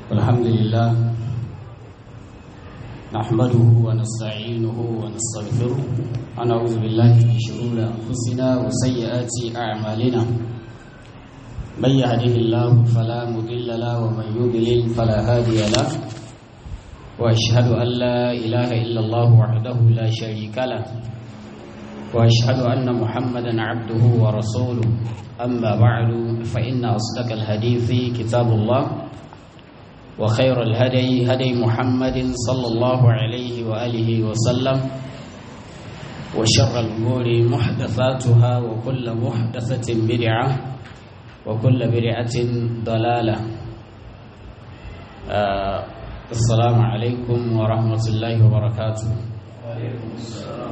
الحمد لله نحمده ونستعينه ونستغفره ونعوذ بالله من شرور أنفسنا وسيئات أعمالنا من يهده الله فلا مضل له ومن يضلل فلا هادي له وأشهد أن لا إله إلا الله وحده لا شريك له وأشهد أن محمدا عبده ورسوله أما بعد فإن أصدق الحديث كتاب الله وخير الهدي هدي محمد صلى الله عليه وآله وسلم وشر الأمور محدثاتها وكل محدثة بدعة وكل بدعة ضلالة آه السلام عليكم ورحمة الله وبركاته وعليكم السلام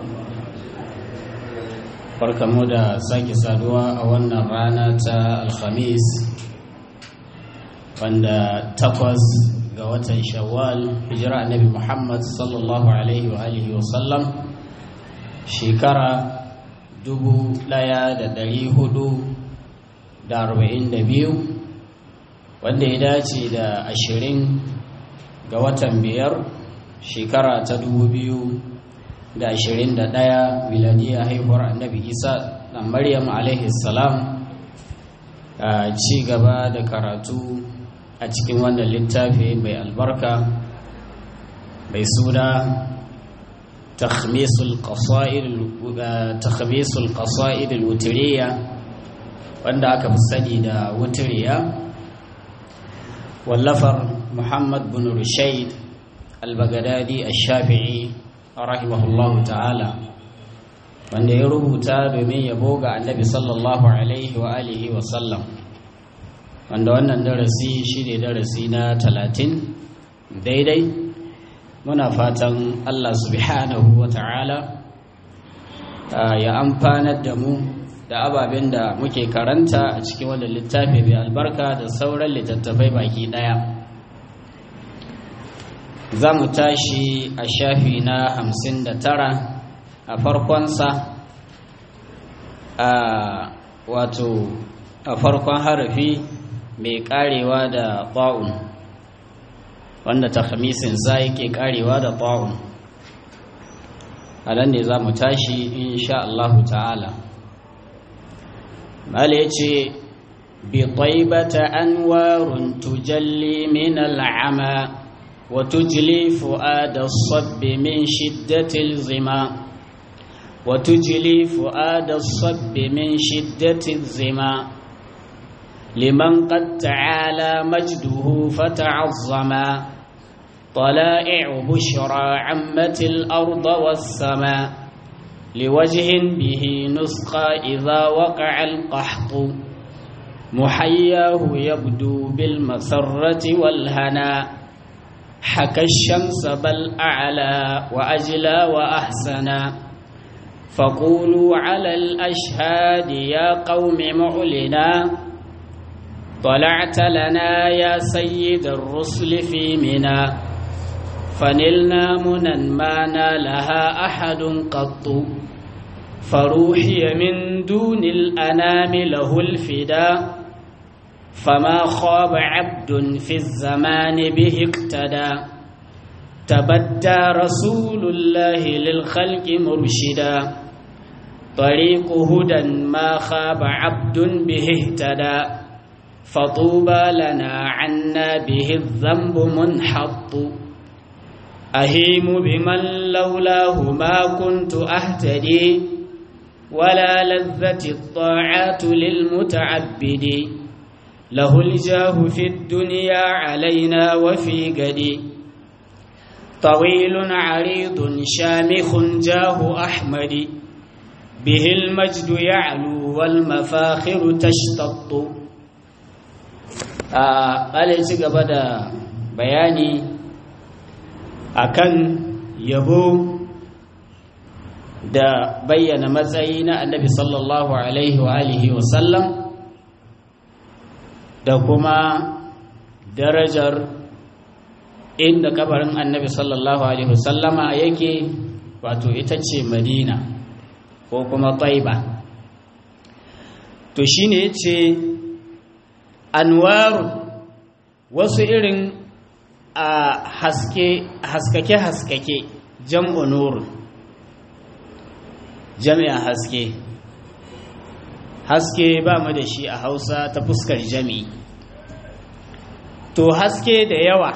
farkamu da sake saduwa a wannan rana ta alhamis wanda takwas ga watan shawwal hijira annabi muhammad sallallahu alaihi wa alihi wa sallam shekara dubu daya da dari hudu da arba'in da biyu wanda ya dace da ashirin ga watan biyar shekara ta dubu biyu da ashirin da ɗaya miladiyya haihuwar annabi isa da maryam alaihi salam a ci gaba da karatu a cikin wannan littafi mai albarka mai suna takhmisul qasa'id al-wutiriya wanda aka fi sani da wutiriya wallafar muhammad bin rushaid al-bagadadi al-shafi'i rahimahullahu ta'ala wanda ya rubuta domin yabo ga annabi sallallahu alaihi wa alihi wa sallam wanda wannan darasi shi ne darasi na talatin daidai muna fatan allah subhanahu wa ta'ala ya amfanar da mu da ababen da muke karanta a cikin wannan littafi mai albarka da sauran littattafai baki daya za mu tashi a shafi na hamsin da tara a farkonsa a wato a farkon harafi mai karewa da ta'un wanda ta za yake karewa da ta'un a nan ne za mu tashi insha Allahu ta'ala mala ya ce bi taibata anwarun tujalli min al'ama وتجلي فؤاد الصب من شدة الظما وتجلي فؤاد الصب من شدة الظما لمن قد تعالى مجده فتعظما طلائع بشرى عمت الأرض والسماء لوجه به نسقى إذا وقع القحط محياه يبدو بالمسرة والهناء حكى الشمس بل أعلى وأجلى وأحسنا فقولوا على الأشهاد يا قوم معلنا طلعت لنا يا سيد الرسل في منا فنلنا منا ما نالها أحد قط فروحي من دون الأنام له الفداء فما خاب عبد في الزمان به اقتدى تبدى رسول الله للخلق مرشدا طريق هدى ما خاب عبد به اهتدى فطوبى لنا عنا به الذنب منحط أهيم بمن لولاه ما كنت أهتدي ولا لذة الطاعات للمتعبد له الجاه في الدنيا علينا وفي قدي طويل عريض شامخ جاه أحمد به المجد يعلو والمفاخر تشتط قال يجي بدا بياني akan yabo da bayyana matsayi na annabi sallallahu alaihi wa alihi wa sallam da kuma darajar inda kabarin annabi sallallahu alaihi wasallama yake wato ita ce madina ko kuma taiba to shine yace anwaru wasu irin a haske haskake haskake jam'u nur jami'a haske haske ba mu da shi a hausa ta fuskar jami'i to haske da yawa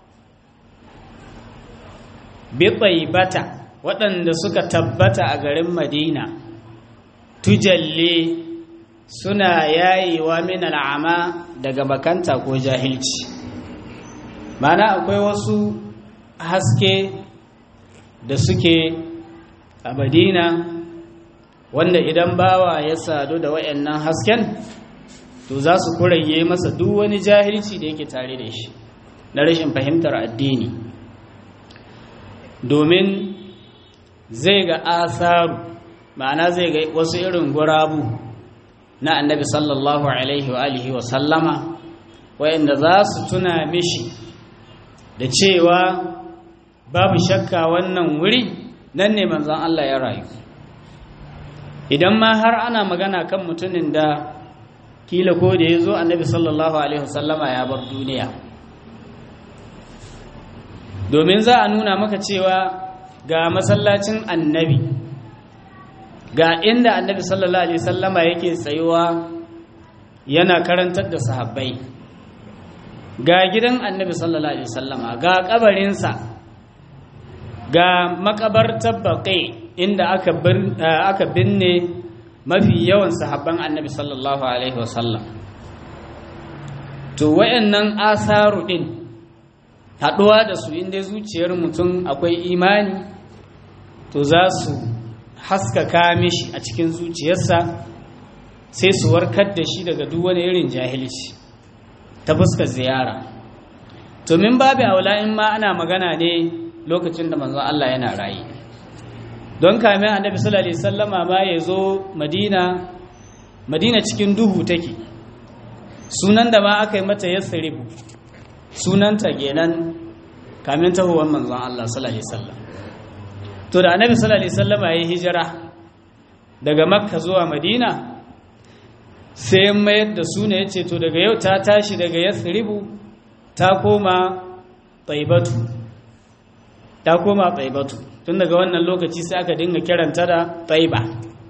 biɓai bata waɗanda suka tabbata a garin madina tujalle suna yayewa min al'ama daga makanta ko jahilci mana akwai wasu haske da suke a madina wanda idan bawa ya sadu da wayannan hasken to za su kuranye masa duk wani jahilci da yake tare da shi na rashin fahimtar addini domin zai ga asaru ma'ana zai ga wasu irin gurabu na annabi sallallahu alaihi wa alihi wa sallama wayanda za su tuna mishi da cewa babu shakka wannan wuri nan ne manzon Allah ya rayu idan ma har ana magana kan mutumin da kila ko da ya zo annabi sallallahu alaihi wasallama ya bar duniya domin za a nuna maka cewa ga masallacin annabi ga inda annabi sallallahu alaihi wasallama yake tsayuwa yana karantar da sahabbai ga gidan annabi sallallahu alaihi wasallama ga kabarinsa ga makabartar baƙi inda aka binne mafi yawan sahabban annabi sallallahu alaihi wasallam to wayannan asaru din haɗuwa da su inda zuciyar mutum akwai imani to za su haskaka mishi a cikin zuciyarsa sai su warkar da shi daga duk wani irin jahilci ta fuskar ziyara to min babu aula in ma ana magana ne lokacin da manzon Allah yana rayi don kame annabi sallallahu alaihi wasallama ma ya zo madina madina cikin duhu take sunan da ma aka yi mata yasribu sunanta kenan kamin tahuwar manzon Allah sallallahu alaihi wasallam to da annabi sallallahu alaihi wasallama ya hijira daga makka zuwa madina sai mayar da suna ya ce to daga yau ta tashi daga yasribu ta koma taibatu ta koma taibatu tun daga wannan lokaci sai aka dinga kiranta da taiba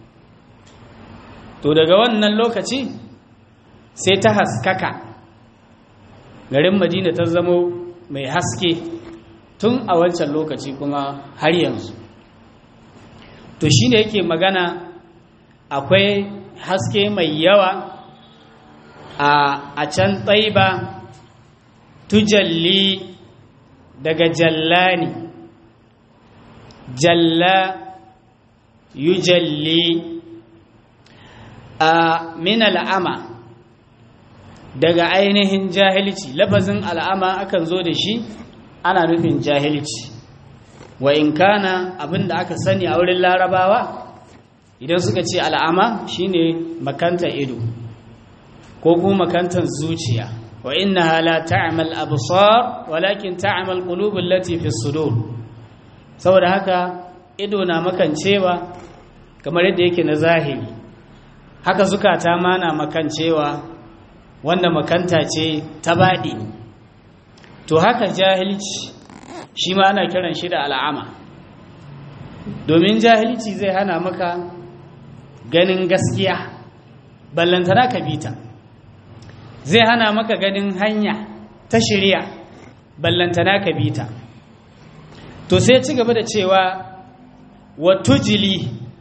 to daga wannan lokaci sai ta haskaka garin madina ta zamo mai haske tun a wancan lokaci kuma har yanzu to shine yake magana akwai haske mai yawa a can taiba tujalli daga jallani jalla yujalli a min al'ama daga ainihin jahilci lafazin al'ama akan zo da shi ana nufin jahilci wa in kana abinda aka sani a wurin larabawa idan suka ce al'ama shine makanta ido ko kuma makantar zuciya wa innaha la ta'mal absar walakin ta'mal qulubul lati fi sudur saboda haka ido na makancewa kamar yadda yake na zahiri haka zukata ma na makancewa wanda makanta ce ta baɗi to haka jahilci shi ma ana kiran shi da al'ama domin jahilci zai hana maka ganin gaskiya ballantana ka bita zai hana maka ganin hanya ta shirya ballantana ka bita to sai ci gaba da cewa wa tujili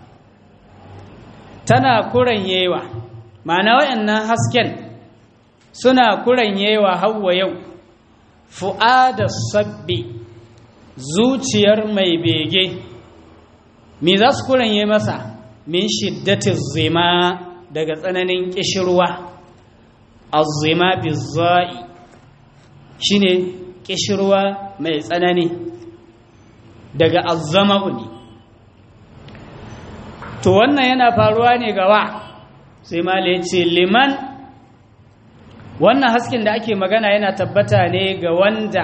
tana kuranyewa ma'ana wayannan hasken suna kuranyewa hawa yau fu'ada sabbi zuciyar mai bege me za su kuranye masa min shiddatin zima daga tsananin kishirwa azzima bizza'i shine kishirwa mai tsanani daga azzama'u ne to wannan yana faruwa ne gawa sai mala ya ce liman wannan hasken da ake magana yana tabbata ne ga wanda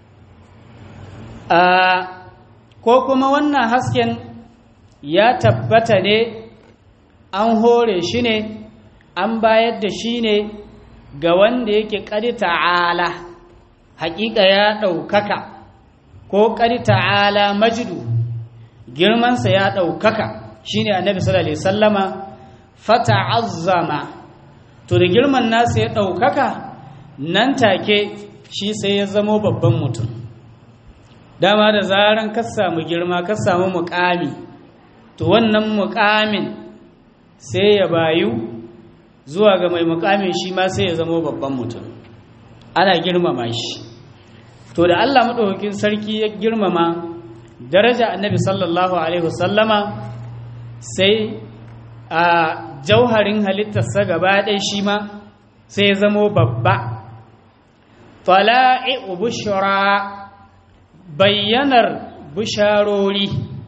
ko kuma wannan hasken ya tabbata ne an hore shi ne an bayar da shi ne ga wanda yake ƙari ta'ala haƙiƙa ya ɗaukaka ko ƙari ta'ala majidu girmansa ya ɗaukaka shine annabi sallallahu alaihi sallama fata'azzama to da girman nasa ya ɗaukaka nan take shi sai ya zamo babban mutum dama da zaran ka samu girma ka samu muƙami to wannan muƙamin sai ya bayu zuwa ga mai muƙamin shi ma sai ya zamo babban mutum ana girmama shi to da Allah maɗaukakin sarki ya girmama daraja annabi sallallahu alaihi wasallama sai a jauharin halittarsa gaba ɗaya shi ma sai ya zamo babba tala'i bushra bayyanar bisharori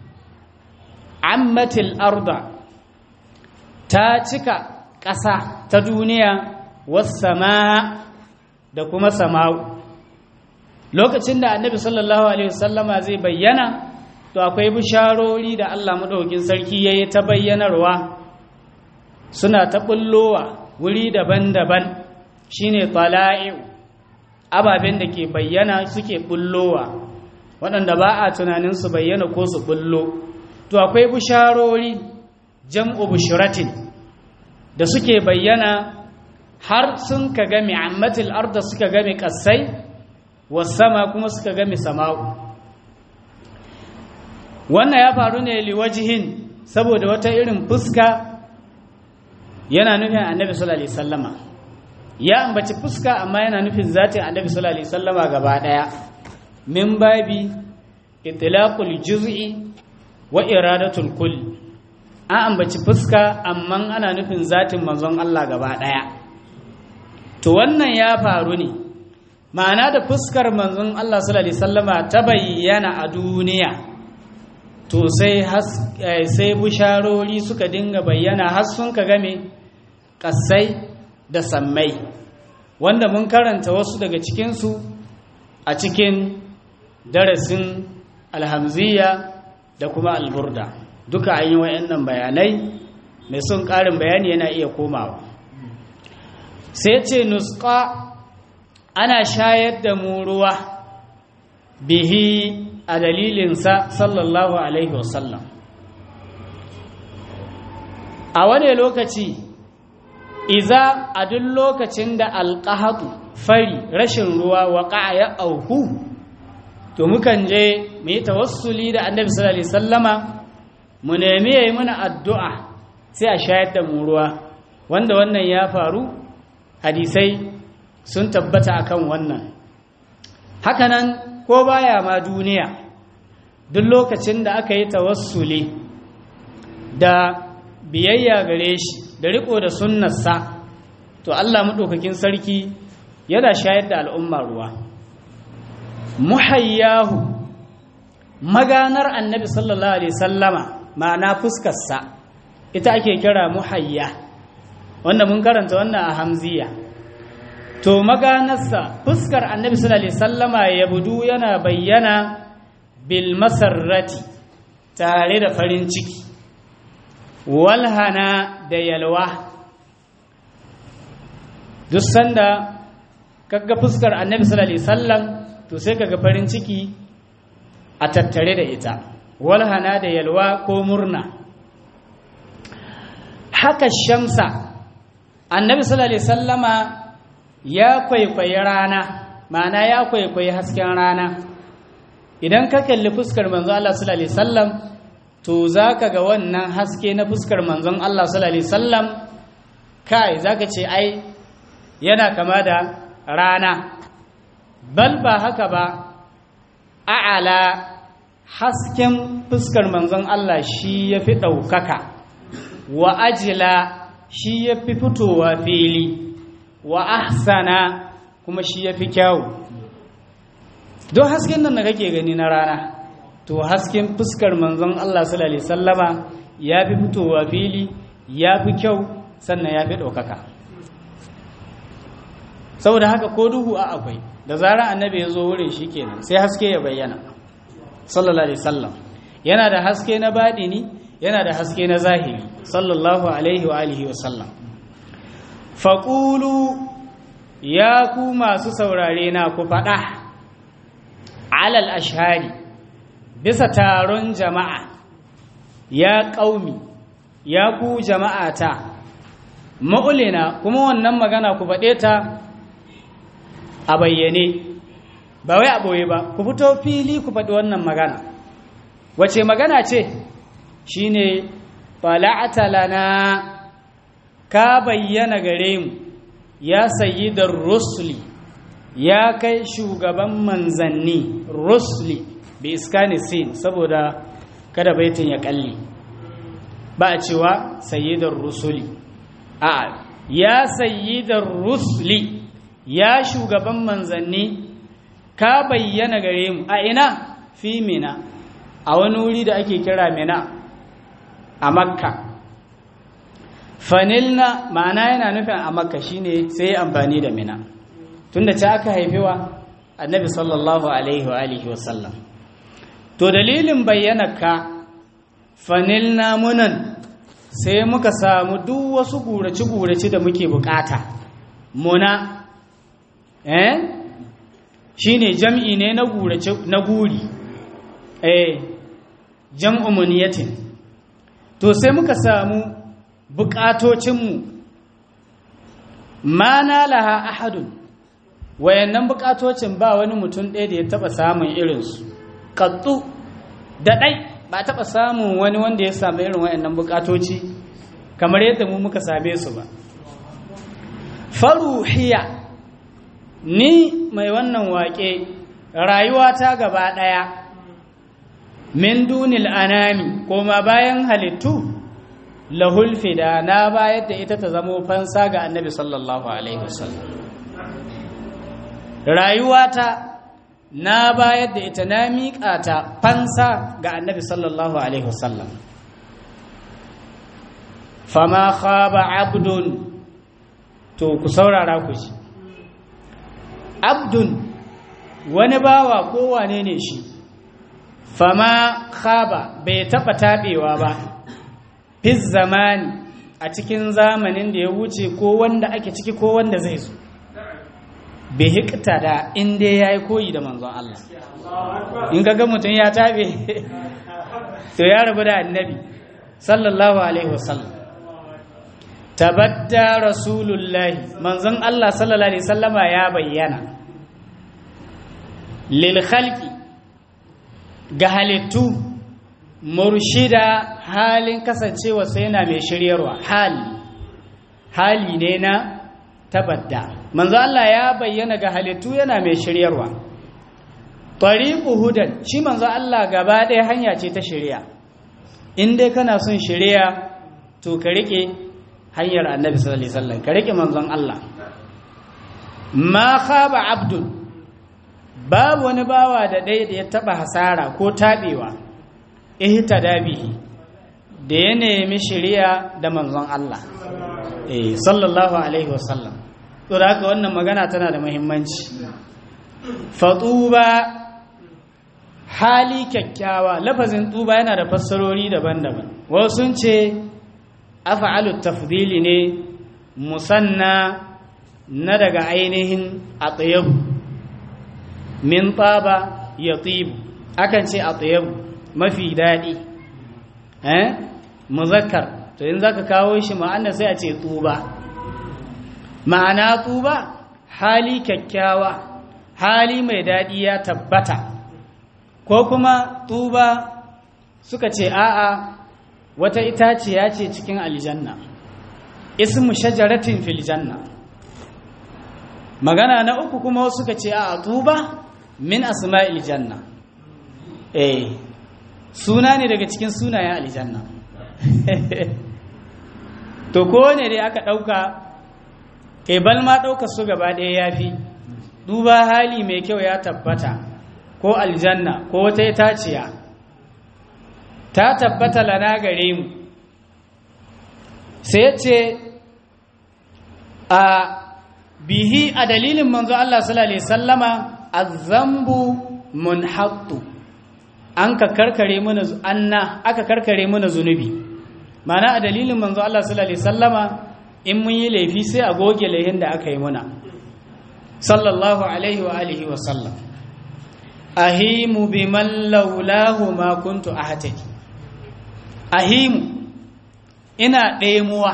ammatil arda ta cika ƙasa ta duniya wasama da kuma sama'u lokacin da annabi sallallahu alaihi wasallama zai bayyana to akwai bisharori da Allah madaukakin sarki yayi ta bayyanarwa suna ta bullowa wuri daban-daban shine tala'i'u ababen da ke bayyana suke bullowa waɗanda ba a tunanin su bayyana ko su bullo to akwai bisharori jam'u bushratin da suke bayyana har sun ka game ammatil arda suka game kasai wasama kuma suka game sama'u wannan ya faru ne liwajihin saboda wata irin fuska yana nufin annabi sallallahu alaihi wasallama ya ambaci fuska amma yana nufin zatin annabi sallallahu alaihi wasallama gaba daya min babi itlaqul juz'i wa iradatul kull an ambaci fuska amma ana nufin zatin manzon Allah gaba daya to wannan ya faru ne ma'ana da fuskar manzon Allah sallallahu alaihi wasallama ta bayyana a duniya to sai sai busharori suka dinga bayyana har sun ka game kasai da sammai wanda mun karanta wasu daga cikinsu a cikin darasin alhamziya da kuma alburda duka an yi wa'annan bayanai mai son ƙarin bayani yana iya komawa sai ce nuska ana shayar da mu ruwa bihi a dalilinsa sallallahu alaihi wasallam a wane lokaci iza a duk lokacin da alƙahatu fari rashin ruwa waƙa ya auku to mukan je mu yi tawassuli da annabi sallallahu alaihi sallama mu nemi yayi mana addu'a sai a shayar da mu ruwa wanda wannan ya faru hadisai sun tabbata akan wannan hakanan ko baya ma duniya duk lokacin da aka yi tawassuli da biyayya gare shi da riko da sunnarsa to Allah maɗaukakin sarki yana shayar da al'umma ruwa muhayyahu maganar annabi sallallahu alaihi sallama ma'ana fuskarsa ita ake kira muhayya wanda mun karanta wannan a hamziya to maganarsa fuskar annabi sallallahu alaihi sallama ya budu yana bayyana bil masarrati tare da farin ciki walhana da yalwa duk sanda kaga fuskar annabi sallallahu alaihi wasallam to sai kaga farin ciki a tattare da ita walhana da yalwa ko murna haka shamsa annabi sallallahu alaihi wasallama ya kwaikwayi rana ma'ana ya kwaikwayi hasken rana idan ka kalli fuskar manzo Allah sallallahu alaihi wasallam to zaka ga wannan haske na fuskar manzon Allah sallallahu alaihi wasallam kai zaka ce ai yana kama da rana bal ba haka ba a'ala hasken fuskar manzon Allah shi yafi ɗaukaka wa ajila shi yafi fitowa fili wa ahsana kuma shi yafi kyawu don hasken nan da kake gani na rana to hasken fuskar manzon Allah sallallahu alaihi sallama ya fi fitowa fili ya fi kyau sannan ya fi ɗaukaka saboda haka ko duhu a akwai da zarar annabi ya zo wurin shi kenan sai haske ya bayyana sallallahu alaihi sallam yana da haske na baɗini yana da haske na zahiri sallallahu alaihi wa alihi wa sallam faƙulu ya ku masu saurare na ku faɗa alal ashari bisa taron jama'a ya ƙaumi ya ku jama'ata ma'ulina kuma wannan magana ku faɗe ta a bayyane ba wai a ɓoye ba ku fito fili ku faɗi wannan magana wace magana ce shine fala'ata lana ka bayyana gare mu ya sayi da rusuli ya kai shugaban manzanni rusuli bi iskani sin saboda kada baitin ya kalli ba a cewa sayyidar rusuli a ya sayyidar rusuli ya shugaban manzanni ka bayyana gare mu a ina fi mina a wani wuri da ake kira mina a makka fanilna ma'ana yana nufin a makka shine sai amfani da mina tunda ta aka haifewa annabi sallallahu alaihi wa alihi wa sallam to dalilin bayyanarka fanilna munan sai muka samu duk wasu gurace-gurace da muke bukata muna eh shine jam'i ne na gurace na guri eh jam'u muniyatin to sai muka samu bukatocinmu ma laha ahadun wayannan bukatocin ba wani mutum ɗaya da ya taba samun irinsu kattu da ɗai ba taɓa samun wani wanda ya sami irin wayannan bukatoci kamar yadda mu muka same su ba faruhiya ni mai wannan waƙe rayuwata gaba ɗaya min dunil anami koma bayan halittu lahul fida na bayar da ita ta zamo fansa ga annabi sallallahu alaihi wasallam rayuwata na bayar da ita na miƙa ta fansa ga annabi sallallahu alaihi wasallam fama khaba abdun to ku saurara ku ji abdun wani bawa ko wane ne shi fama khaba bai taɓa taɓewa ba fi zamani a cikin zamanin da ya wuce ko wanda ake ciki ko wanda zai zo bai hikta da inda ya yi koyi da manzon Allah in ga mutum ya taɓe to ya rabu da annabi sallallahu alaihi wasallam tabadda rasulullahi manzon Allah sallallahu alaihi wasallama ya bayyana lil khalqi ga halittu murshida halin kasancewa sai yana mai shiryarwa hali hali ne na tabadda manzo Allah ya bayyana ga halittu yana mai shiryarwa tariqu hudan shi manzo Allah gaba ɗaya hanya ce ta shiriya in dai kana son shiriya to ka rike hanyar annabi sallallahu alaihi wasallam ka rike manzon Allah ma khaba abdun babu wani bawa da ɗaya da ya taba hasara ko tabewa ihtada bihi da ya nemi shiriya da manzon Allah eh sallallahu alaihi wasallam to da haka wannan magana tana da muhimmanci fatuba hali kyakkyawa lafazin tuba yana da fassarori daban-daban wasu sun ce af'alu tafdili ne musanna na daga ainihin atyab min taba yatib akan ce atyab mafi dadi eh muzakkar to in zaka kawo shi ma'ana sai a ce tuba ma'ana tuba hali kyakkyawa hali mai dadi ya tabbata ko kuma tuba suka ce a'a wata itaciya ce cikin aljanna ismu shajaratin fil janna magana na uku kuma suka ce a'a tuba min asma'il janna eh suna ne daga cikin sunayen aljanna to ko ne dai aka dauka kai balma dauka su gaba ɗaya yafi duba hali mai kyau ya tabbata ko aljanna ko wata itaciya ta tabbata lana gare mu sai ce a bihi a dalilin manzo Allah sallallahu alaihi sallama azambu munhattu an ka karkare mana anna aka karkare mana zunubi mana a dalilin manzo Allah sallallahu alaihi sallama in mun yi laifi sai a goge laihin da aka yi muna sallallahu alaihi wa alihi wa sallam ahimu biman laulahu ma kuntu ahtaki ahimu ina ɗemuwa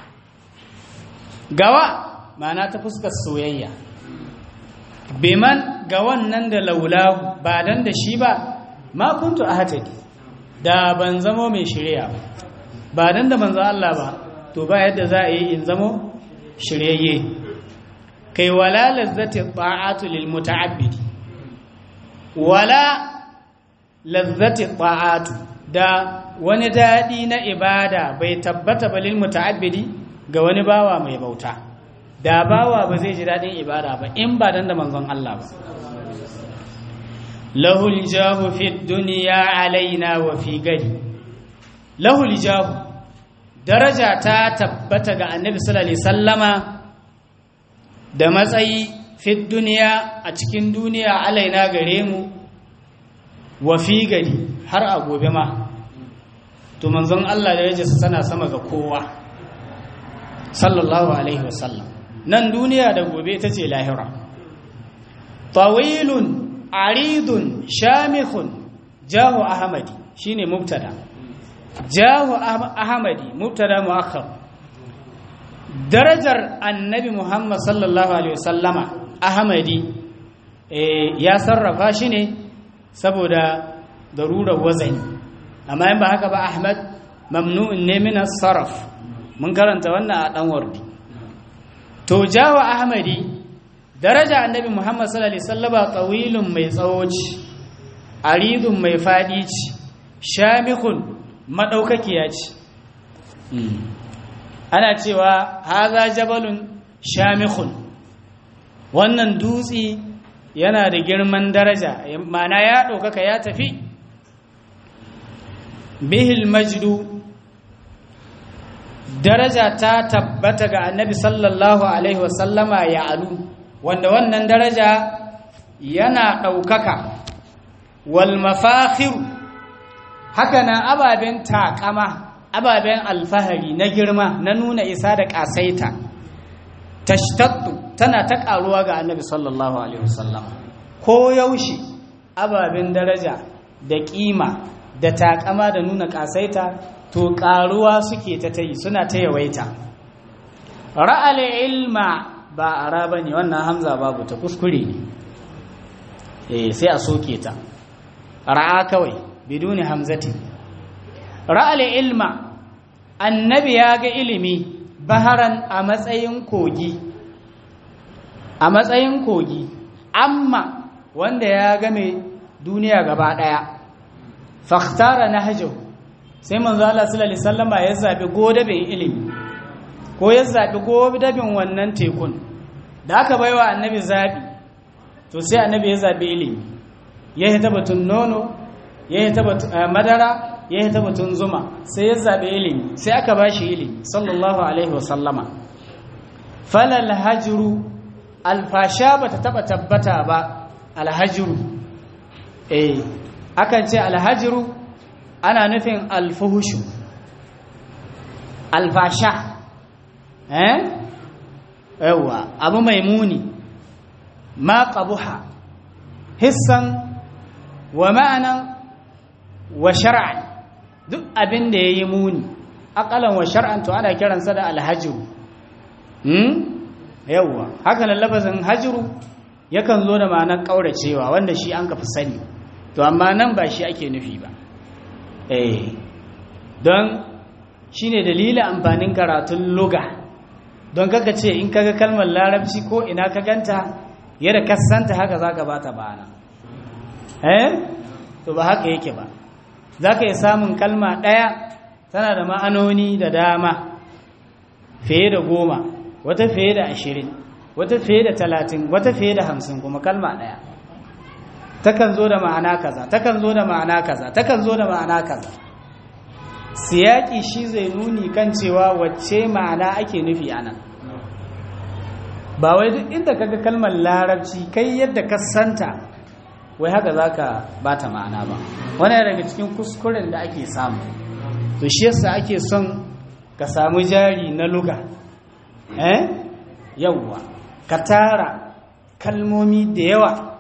gawa ma'ana ta fuskar soyayya biman ga wannan da laulahu ba dan da shi ba ma kuntu ahtaki da ban zamo mai shirya ba ba dan da manzo Allah ba to ba yadda za a yi in zamo shiryayye kai wala lazzati ta'atu lil muta'abbidi wala lazzati ta'atu da wani dadi na ibada bai tabbata balil muta'abbidi ga wani bawa mai bauta da bawa ba zai ji dadin ibada ba in ba dan da manzon Allah ba lahul jahu fi dunya alaina wa fi gadi lahul jahu daraja ta tabbata ga annabi sallallahu alaihi sallama da matsayi fit duniya a cikin duniya alaina gare mu wa fi gari har a gobe ma to manzon Allah da yaje sana sama ga kowa sallallahu alaihi wasallam nan duniya da gobe ita ce lahira tawilun aridun shamihun jahu ahmadi shine mubtada jahu ahmadi mubtada muakhar darajar annabi muhammad sallallahu alaihi wasallama ahmadi ya sarrafa shi ne saboda darurar wazani amma in ba haka ba ahmad mamnu'un ne min sarraf mun karanta wannan a dan wardi to jahu ahmadi daraja annabi muhammad sallallahu alaihi wasallama tawilun mai tsawoci aridun mai fadi ci shamikun madaukakiya ce ana cewa haza jabalun shamikhun wannan dutse yana da girman daraja mana ya ɗaukaka ya tafi bihil majdu daraja ta tabbata ga annabi sallallahu alaihi wasallama ya alu wanda wannan daraja yana ɗaukaka wal mafakhiru haka na ababen takama ababen alfahari na girma na nuna isa da ƙasaita tashtattu tana ta ƙaruwa ga annabi sallallahu alaihi wasallam ko yaushe ababen daraja da ƙima da taƙama da nuna ƙasaita to ƙaruwa suke ta tayi suna ta yawaita ra'al ilma ba ara bane wannan hamza babu ta kuskure ne eh sai a soke ta ra'a kawai biduni hamzati ra'al ilma annabi ya ga ilimi baharan a matsayin kogi a matsayin kogi amma wanda ya game duniya gaba daya fakhtara nahju sai manzo Allah sallallahu alaihi wasallam ya zabi godabin ilimi ko ya zabi godabin wannan tekun da aka baiwa annabi zabi to sai annabi ya zabi ilimi ya hita batun nono ya hita batun madara ya hita batun zuma sai ya zabi ilimi sai aka bashi ilimi sallallahu alaihi wasallama falal hajru alfasha bata taba tabbata ba alhajru eh akan ce alhajru ana nufin alfuhushu alfasha eh yawa abu mai muni ma qabuha hissan wa ma'anan wa shar'an duk abin da yayi muni aqalan wa shar'an to ana kiransa da alhajru hmm yawa haka nan lafazin hajru yakan zo da ma'anar kauracewa wanda shi an kafi sani to amma nan ba shi ake nufi ba eh don shine dalilin amfanin karatun luga don kaka ce in kaga kalmar larabci ko ina ka ganta yadda kasanta haka zaka bata bana eh to ba haka yake ba zaka yi samun kalma ɗaya tana da ma'anoni da dama fiye da goma wata fiye da ashirin wata fiye da talatin wata fiye da hamsin kuma kalma ɗaya takan zo da ma'ana kaza takan zo da ma'ana kaza takan zo da ma'ana kaza siyaki shi zai nuni kan cewa wacce ma'ana ake nufi anan ba wai duk inda kaga kalmar larabci kai yadda ka santa wai haka zaka bata ma'ana ba wannan daga cikin kuskuren da ake samu to shi yasa ake son ka samu jari na luga eh yawwa ka tara kalmomi da yawa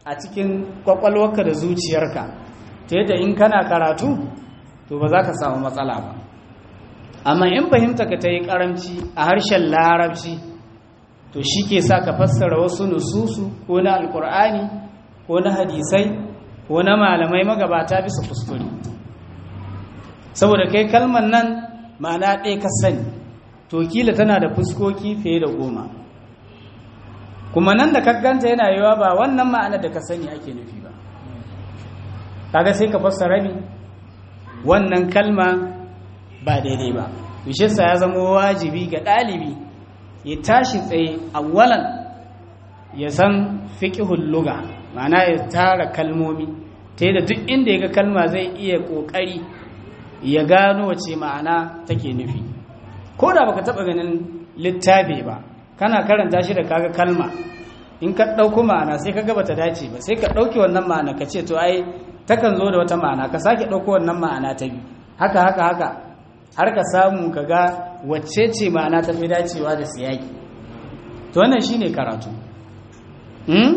a cikin kwakwalwarka da zuciyarka ta yadda in kana karatu to ba za ka samu matsala ba amma in fahimta ka ta yi karamci a harshen larabci to shi ke sa ka fassara wasu nususu ko na alkur'ani ko na hadisai ko na malamai magabata bisa kuskure saboda kai kalmar nan ma'ana ɗaya ka sani to kila tana da fuskoki fiye da goma kuma nan da kagganta yana yiwa ba wannan ma'ana da ka sani ake nufi ba kaga sai ka fassara rabi wannan kalma ba daidai ba bishirsa ya zama wajibi ga ɗalibi ya tashi tsaye awwalan ya san fiƙihun luga ma'ana ya tara kalmomi ta da duk inda ya ga kalma zai iya ƙoƙari ya gano wace ma'ana take nufi ko da baka taɓa ganin littafi ba kana karanta shi da kaga kalma in ka ɗauko ma'ana sai ka gaba ta dace ba sai ka ɗauki wannan ma'ana ka ce to ai takan zo da wata ma'ana ka sake ɗauko wannan ma'ana ta biyu haka haka haka har ka samu ka ga wacce ce ma'ana ta fi dacewa da siyaki to wannan shine karatu hmm?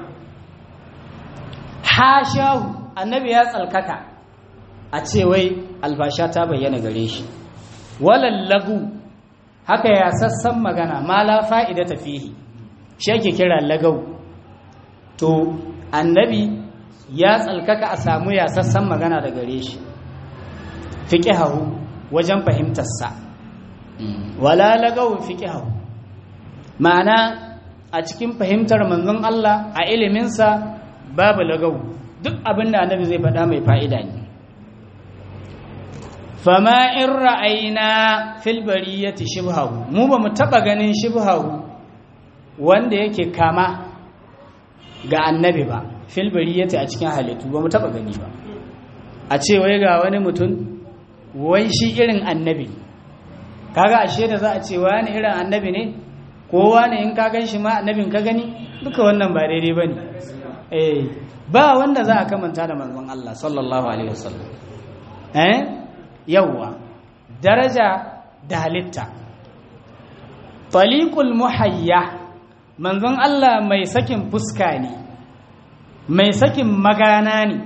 hashahu annabi ya tsalkaka a ce wai albasha ta bayyana gare shi walallagu haka ya sassan magana ma la fa'ida ta fihi shi ake kira lagau to annabi ya tsalkaka a samu ya sassan magana da gare shi fiqihahu wajen fahimtarsa wala lagau fiqihahu ma'ana a cikin fahimtar manzon Allah a iliminsa babu lagau duk abin da annabi zai faɗa mai fa'ida ne fama in ra'ayina fil bariyati shibhahu mu ba mu taba ganin shibhahu wanda yake kama ga annabi ba fil bariyati a cikin halittu ba mu taba gani ba a ce wai ga wani mutum wai shi irin annabi kaga ashe da za a ce wani irin annabi ne ko wani in ka gan shi ma annabin ka gani duka wannan ba daidai bane eh ba wanda za a kamanta da manzon Allah sallallahu alaihi wasallam eh yawwa daraja da halitta taliqul muhayya manzon Allah mai sakin fuska ne mai sakin magana ne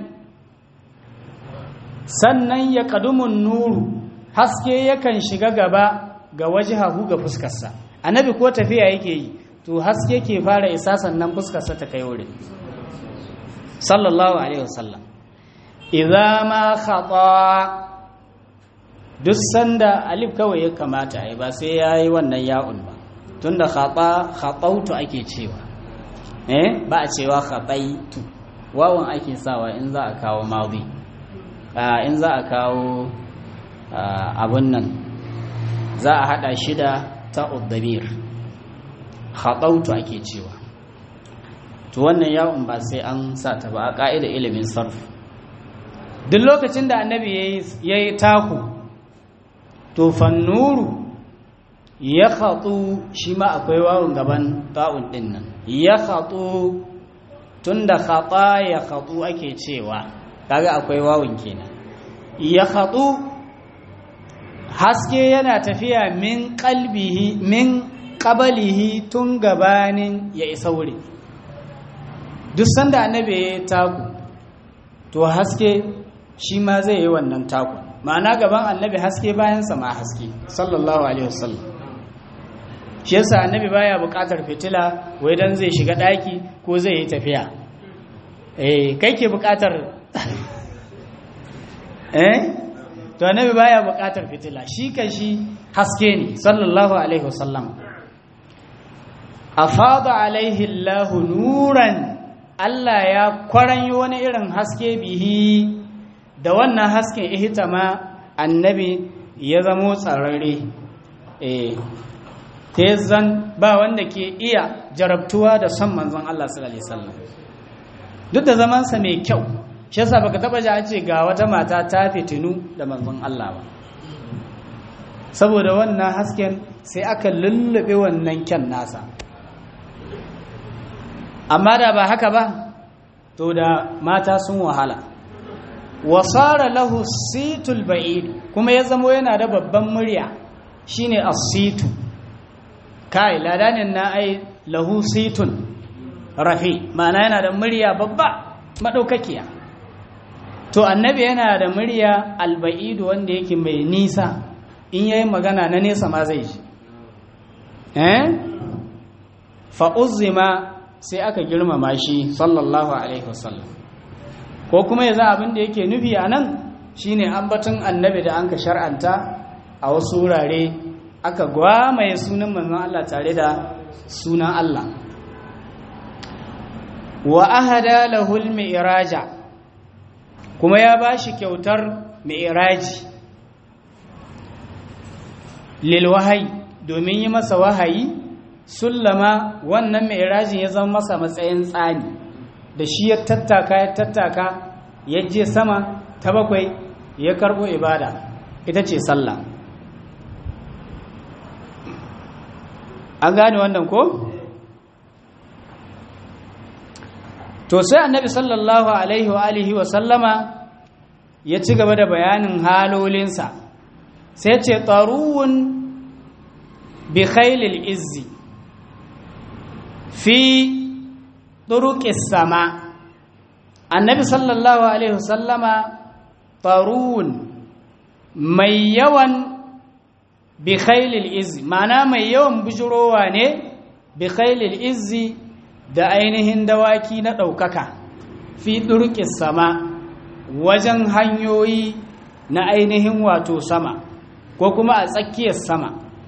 sannan ya kadumun nuru haske yakan shiga gaba ga wajihahu ga fuskarsa annabi ko tafiya yake yi to haske ke fara isa sannan fuskarsa ta kai wurin sallallahu alaihi wasallam idza ma khata duk sanda alif kawai ya kamata ai ba sai yayi wannan ya'un ba tunda khata khatautu ake cewa eh ba a cewa khataitu wawan ake sawa in za a kawo madi in za a kawo abun nan za a hada shi da ta'uddamir khatautu ake cewa to wannan yawon ba sai an sa ta ba a ƙa'ida ilimin sarf duk lokacin da annabi ya yi taku to fannuru ya khatsu shi ma akwai wawon gaban ta'un ɗin nan ya khatsu tun da khatsa ya khatsu ake cewa kaga akwai wawon kenan ya khatsu haske yana tafiya min kalbihi min ƙabalihi tun gabanin ya isa wuri duk sanda annabi ya yi taku to haske shi ma zai yi wannan taku ma'ana gaban annabi haske bayansa ma haske sallallahu alaihi wasallam shi yasa annabi baya buƙatar fitila wai dan zai shiga ɗaki ko zai yi tafiya eh kai ke buƙatar eh to annabi baya buƙatar fitila shi kan shi haske ne sallallahu alaihi wasallam afada alaihi Allahu nuran Allah ya kwaranyi wani irin haske bihi da wannan hasken ihitama annabi ya zamo tsararre eh zan ba wanda ke iya jarabtuwa da son manzon Allah sallallahu alaihi wasallam duk da zamansa mai kyau shi yasa baka taba ji a ce ga wata mata ta fitinu da manzon Allah ba saboda wannan hasken sai aka lullube wannan kyan nasa amma da ba haka ba to da mata sun wahala wasara lahu situl ba'id kuma ya zamo yana da babban murya shine as-situ kai ladanin na ai lahu situn rafi ma'ana yana da murya babba madaukakiya to annabi yana da murya alba'idu wanda yake mai nisa in yayi magana na nesa ma zai ji eh fa uzima sai aka girmama shi sallallahu alaihi wasallam ko kuma yanzu abin da yake nufi a nan shine ambaton annabi da anka shar'anta a wasu wurare aka gwamaye sunan manzon Allah tare da sunan Allah wa ahada lahul mi'raja kuma ya bashi kyautar mi'raji lil wahayi domin yi masa wahayi sullama wannan mi'rajin ya zama masa matsayin tsani da shi ya tattaka ya tattaka ya je sama ta bakwai ya karbo ibada ita ce sallah an gane wannan ko to sai annabi sallallahu alaihi wa alihi wa sallama ya ci gaba da bayanin halolinsa sai ce taruwun bi khailil izzi fi turuqis sama annabi sallallahu alaihi wa sallama taruwun mai yawan bi khailil izzi ma'ana mai yawan bujurowa ne bi khailil izzi da ainihin dawaki na ɗaukaka fi ɗurƙis sama wajen hanyoyi na ainihin wato sama ko kuma a tsakiyar sama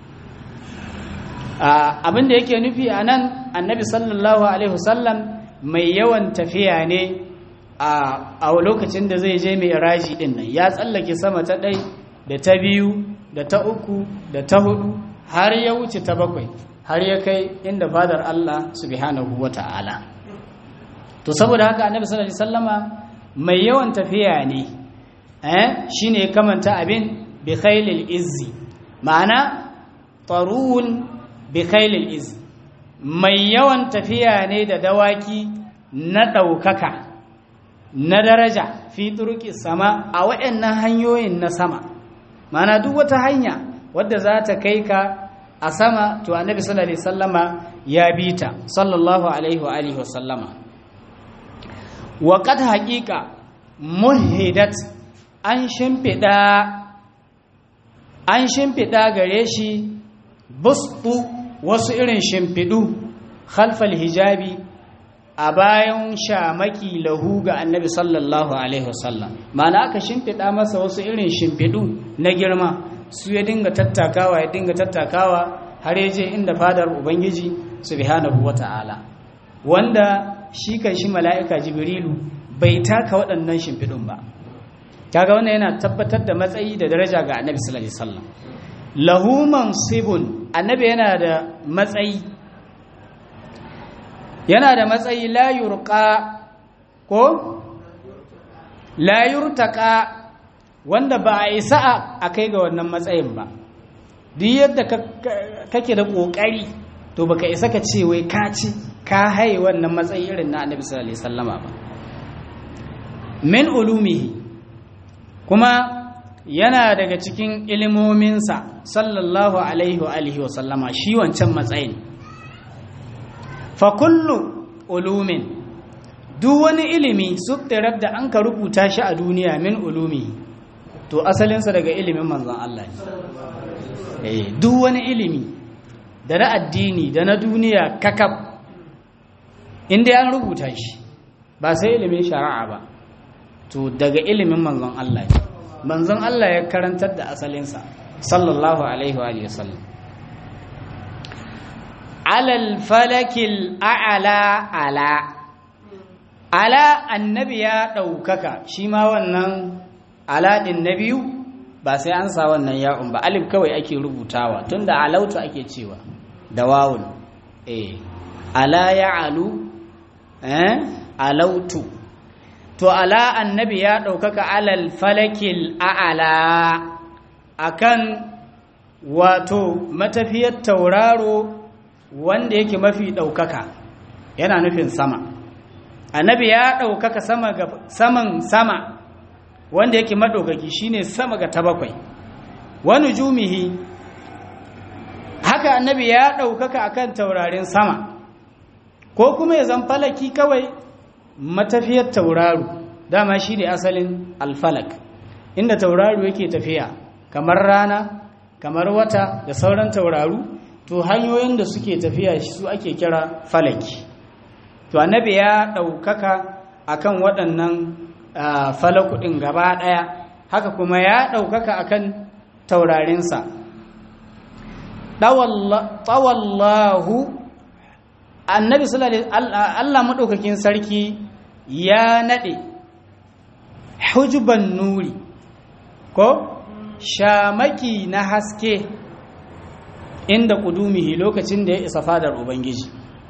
abin da yake nufi a nan annabi sallallahu alaihi wasallam mai yawan tafiya ne a lokacin da zai je mai raji ɗin nan ya tsallake sama ta ɗai da ta biyu da ta uku da ta hudu har ya wuce ta bakwai har ya kai inda fadar Allah subhanahu wa ta'ala to saboda haka annabi sallallahu alaihi wasallama mai yawan tafiya ne eh shine kamanta abin bi khailil izzi ma'ana tarun bi khailil izzi mai yawan tafiya ne da dawaki na daukaka na daraja fi turuki sama a waɗannan hanyoyin na sama ma'ana duk wata hanya wadda za ta kai ka a sama to annabi sallallahu alaihi wasallama ya bi ta sallallahu alaihi wa alihi wasallama wa qad haqiqa muhidat an shimfida an shimfida gare shi bustu wasu irin shimfidu khalfal hijabi a bayan shamaki lahu ga annabi sallallahu alaihi wasallam ma'ana aka shimfida masa wasu irin shimfidu na girma su ya dinga tattakawa ya dinga tattakawa har ya je inda fadar ubangiji subhanahu wata'ala wanda shi kan shi mala'ika jibrilu bai taka waɗannan shimfiɗin ba kaga wannan yana tabbatar da matsayi da daraja ga annabi sallallahu alaihi wasallam lahu mansibun annabi yana da matsayi yana da matsayi la yurqa ko la yurtaqa wanda ba a isa a kai ga wannan matsayin ba duk yadda kake da ƙoƙari to baka isa ka ce wai ka ci ka haye wannan matsayi irin na annabi sallallahu alaihi wasallama ba min ulumihi kuma yana daga cikin ilimominsa sallallahu alaihi wa alihi wa sallama shi wancan matsayin fa kullu ulumin duk wani ilimi suttirar da an ka rubuta shi a duniya min ulumihi to asalinsa daga ilimin manzon Allah ne duk wani ilimi da na addini da na duniya kakab inda an rubuta shi ba sai ilimin shari'a ba to daga ilimin manzon Allah ne manzon Allah ya karantar da asalinsa sallallahu alaihi wa sallam alal falakil a'ala ala ala annabi ya ɗaukaka shi ma wannan aladin na biyu ba sai an sa wannan ya'un ba alif kawai ake rubutawa tunda alautu ake cewa da wawun eh ala ya'alu eh alautu to ala annabi ya ɗaukaka alal falakil a'ala akan wato matafiyar tauraro wanda yake mafi ɗaukaka yana nufin sama annabi ya ɗaukaka sama ga saman sama wanda yake maɗaukaki shine sama ga ta bakwai wani jumihi haka annabi ya ɗaukaka akan taurarin sama ko kuma ya zan falaki kawai matafiyar tauraro dama shi ne asalin alfalak inda tauraro yake tafiya kamar rana kamar wata da sauran tauraru to hanyoyin da suke tafiya su ake kira falaki to annabi ya ɗaukaka akan waɗannan falakudin gaba ɗaya haka kuma ya ɗaukaka akan taurarinsa tawallahu annabi Allah maɗaukakin sarki ya naɗe hujuban nuri ko shamaki na haske inda kudumihi lokacin da ya isa fadar ubangiji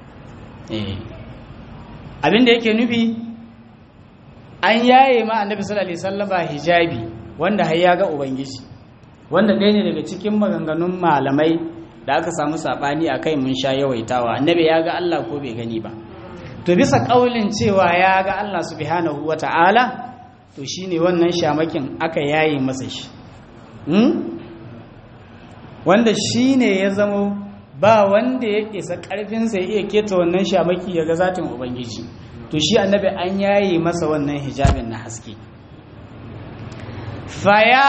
abinda yake nufi an yaye ma annabi sallallahu alaihi wasallama hijabi wanda har ya ga ubangiji wanda ɗaya ne daga cikin maganganun malamai da aka samu sabani a kai mun sha yawaitawa annabi ya ga Allah ko bai gani ba to bisa kaulin cewa ya ga Allah subhanahu wata'ala to shine wannan shamakin aka yaye masa shi wanda shine ya zamo ba wanda ya isa karfinsa ya iya keta wannan shamaki ya ga zatin ubangiji to shi annabi an yaye masa wannan hijabin na haske faya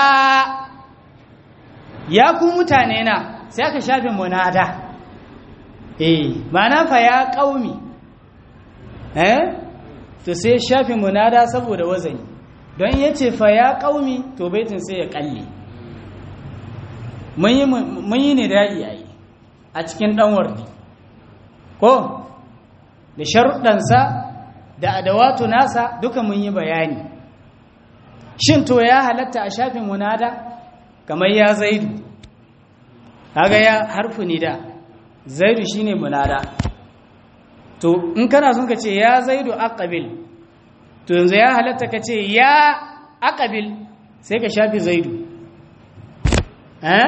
ya ku mutane na sai aka shafe munada eh ma'ana faya qaumi eh to sai shafe munada saboda wazani don yace faya qaumi to baitin sai ya kalle mun yi ne da'i yayi a cikin dan wardi ko da sharuɗansa da adawatu nasa duka mun yi bayani shin to ya halatta a shafin munada kamar ya zaidu kaga ya harfu nida zaidu shine munada to in kana son ka ce ya zaidu aqabil to yanzu ya halatta ka ce ya aqabil sai ka shafi zaidu eh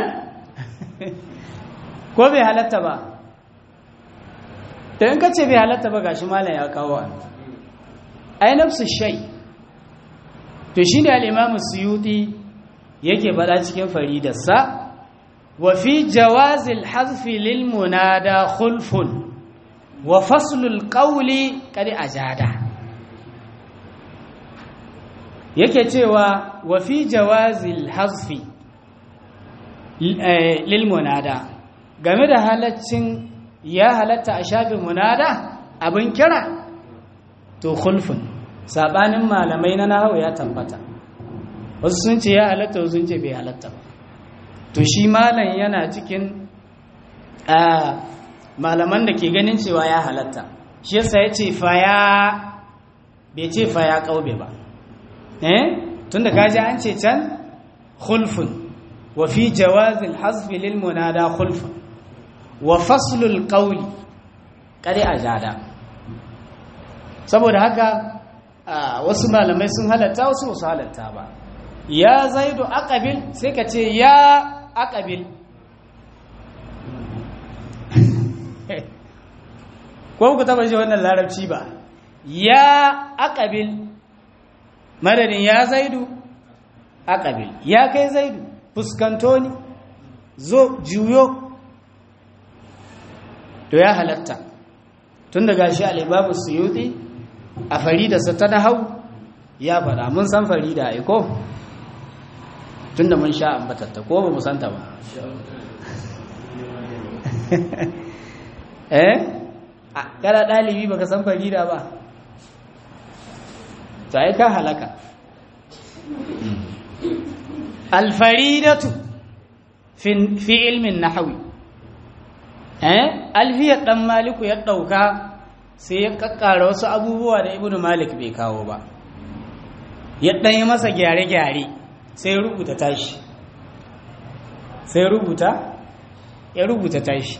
ko bai halatta ba to in ka ce bai halatta ba gashi malam ya kawo an ai nafsu shay to shine al-imam suyuti yake bada cikin faridarsa wa fi jawazil hazfi lil munada khulfun wa faslul qawli qad ajada yake cewa wa fi jawazil hazfi lil munada game da halaccin ya halatta a shafin munada abin kira to khulfun sabanin malamai na nahawu ya tabbata wasu sun ce ya halatta wasu sun ce bai halatta ba to shi malam yana cikin malaman da ke ganin cewa ya halatta shi yasa ya ce faya bai ce faya kaube ba eh tunda kaji an ce can khulfun wa fi jawazil hasfi lil munada khulfun wa faslul qawli kare ajada saboda haka wasu malamai sun halatta wasu wasu halatta ba ya zaidu aqabil sai ka ce ya aqabil ko ku taba ji wannan larabci ba ya aqabil madadin ya zaidu aqabil ya kai zaidu fuskanto ni zo juyo to ya halatta tun daga shi al-imamu suyuti a faridarsa ta nahau ya faɗa mun san farida ai ko tun da mun sha ambatatta ko ba mu santa ba eh kana ɗalibi baka san farida ba to ai ka halaka alfaridatu fi ilmin nahawi eh alfiyar dan maliku ya ɗauka sai ya kakkara wasu abubuwa da ibnu malik bai kawo ba ya ɗanyi masa gyare-gyare sai rubuta tashi sai rubuta ya rubuta tashi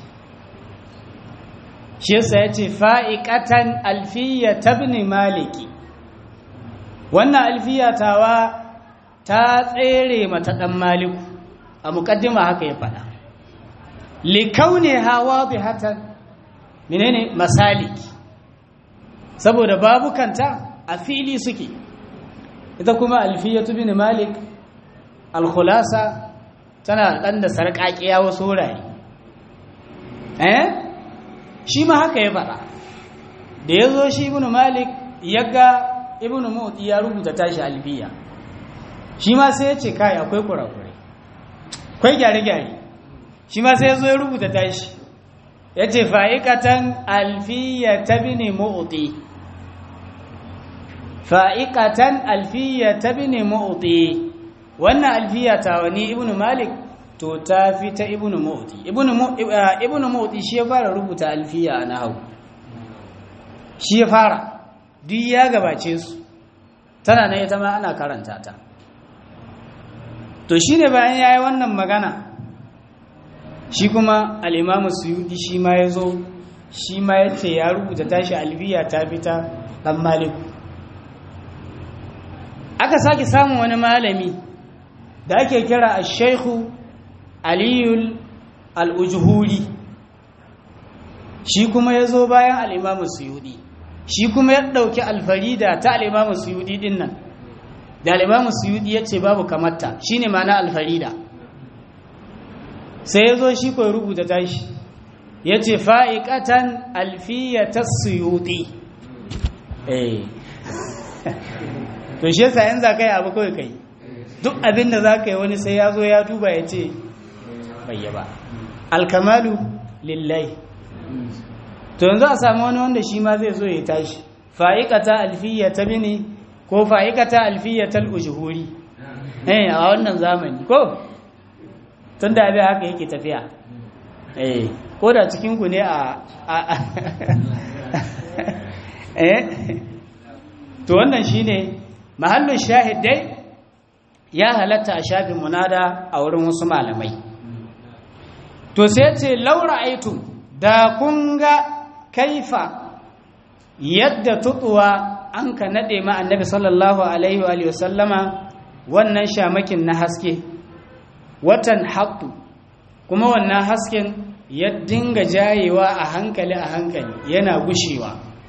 shi yasa ya ce fa'iƙatan alfiya tabni maliki wannan alfiya tawa ta tsere mata ɗan maliku a muƙaddima haka ya faɗa likaune hawa bi hatan menene masaliki saboda babukanta a fili suke ita kuma alfiyatu bin malik alkhulasa tana dan da sarƙaƙiya wasu wurare eh shi ma haka ya faɗa da ya zo shi ibn malik ya ga ibn mu'ti ya rubuta tashi alfiya shi ma sai ya ce kai akwai kurakurai akwai gyare-gyare shi ma sai ya zo ya rubuta tashi ya ce fa'ikatan alfiya ta bini mu'ti fa'ikatan alfiya ta bini mu'ti wannan alfiya ta wani ibn malik to ta fi ta ibn mu'ti ibn mu'ti shi ya fara rubuta alfiya a nahau shi ya fara duk ya gabace su tana na ita ma ana karanta ta to shi ne bayan ya yi wannan magana shi kuma al'imamu suyudi shi ma ya zo shi ma ya ce ya rubuta tashi alfiya ta fita ɗan maliku aka sake samun wani malami da ake kira a shaihu aliyul al'ujuhuri shi kuma ya zo bayan al'imamu suyudi shi kuma ya ɗauki alfarida ta al'imamu suyudi ɗin nan da al'imamu suyudi ya ce babu kamata shi ne mana alfarida sai ya zo shi kawai rubuta tashi ya ce fa'iƙatan alfiyata suyudi to shi yasa yin za ka yi abu kawai kai duk abin da za ka yi wani sai ya zo ya duba ya ce bayyaba alkamalu lillahi to yanzu a sami wani wanda shi ma zai zo ya tashi fa'iƙata alfiya ta bini ko fa'iƙata alfiya ta al'ujuhuri eh a wannan zamani ko tun da abin haka yake tafiya eh ko da cikinku ne a eh to wannan shi ne mahallin shahidai ya halatta a shafin munada a wurin wasu malamai to sai ce laura aitu da kun ga kaifa yadda tutuwa an ka naɗe ma annabi sallallahu alaihi wa sallama wannan shamakin na haske watan haƙu kuma wannan hasken ya dinga jayewa a hankali a hankali yana gushewa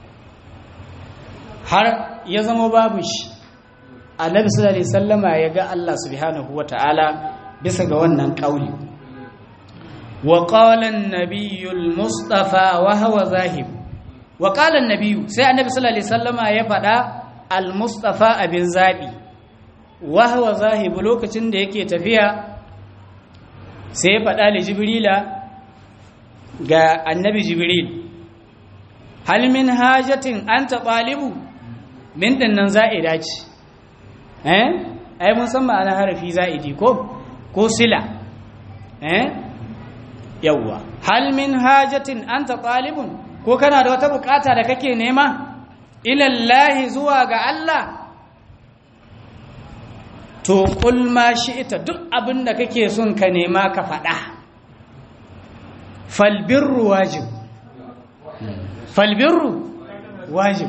har ya zama babu shi annabi sallallahu alaihi sallama ya ga Allah subhanahu wata'ala bisa ga wannan kauli wa qala an-nabiyyu al-mustafa wa huwa zahib wa qala an-nabiyyu sai annabi sallallahu alaihi sallama ya faɗa al-mustafa abin zabi wa huwa zahib lokacin da yake tafiya sai ya faɗa li jibrila ga annabi jibril hal min hajatin anta talibu min dinnan za'ida ce eh ai mun san ma'ana harafi za'idi ko ko sila eh yawwa hal min hajatin anta talibun ko kana da wata bukata da kake nema ila Allah zuwa ga Allah to kul ma shi'ita duk abin da kake son ka nema ka faɗa falbirru wajib falbirru wajib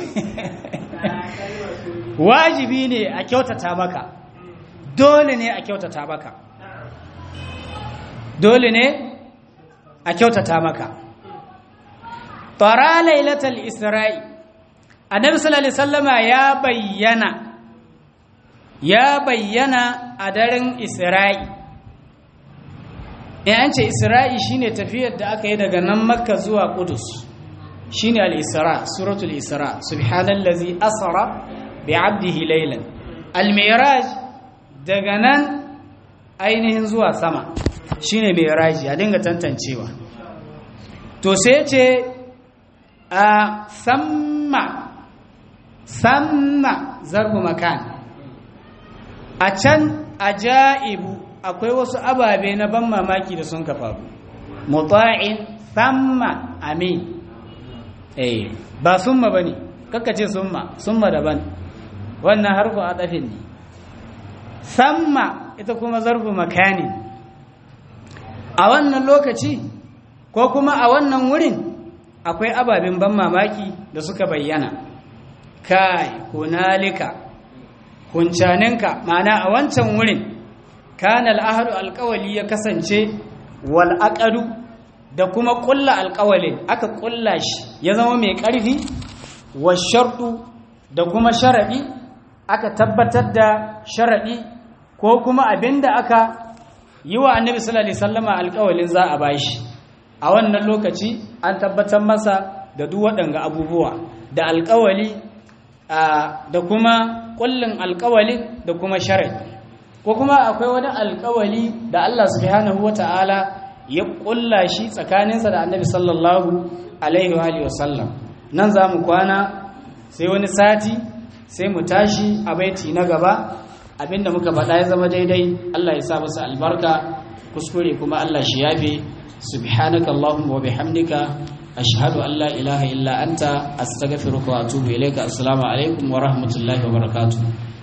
wajibi ne a kyautata maka dole ne a kyautata maka dole ne a kyautata maka tara lailatul isra'i annabi sallallahu alaihi wasallama ya bayyana ya bayyana a daren isra'i in an ce isra'i shine tafiyar da aka yi daga nan makka zuwa kudus shine al-isra suratul isra subhanallazi asra bi'abdihi laylan al-mi'raj daga nan ainihin zuwa sama shine mi'raji a dinga tantancewa to sai ce a samma samma zarbu makan a can ajaibu akwai wasu ababe na ban mamaki da sun kafa muta'in samma amin eh ba summa bane kakkace summa summa daban wannan harfu adafin ne samma ita kuma zarfu makani a wannan lokaci ko kuma a wannan wurin akwai ababen ban mamaki da suka bayyana kai hunalika huncaninka ma'ana a wancan wurin kana al'ahadu alƙawali ya kasance wal aqadu da kuma ƙulla alƙawalin aka ƙulla shi ya zama mai ƙarfi wa sharɗu da kuma sharaɗi aka tabbatar da sharaɗi ko kuma abinda aka yi wa annabi sallallahu alaihi wasallama alƙawalin za a bashi a wannan lokaci an tabbatar masa da duk waɗanga abubuwa da alƙawali da kuma ƙullin alƙawali da kuma shari'a ko kuma akwai wani alƙawali da Allah subhanahu wata'ala ya ƙulla shi tsakaninsa da annabi sallallahu alaihi wa sallam nan za mu kwana sai wani sati sai mu tashi a baiti na gaba abinda muka faɗa ya zama daidai Allah ya sa masa albarka kuskure kuma Allah shi yafe subhanaka allahumma wa bihamdika ashhadu an la ilaha illa anta astaghfiruka wa atubu ilayka assalamu alaikum wa rahmatullahi wa barakatuh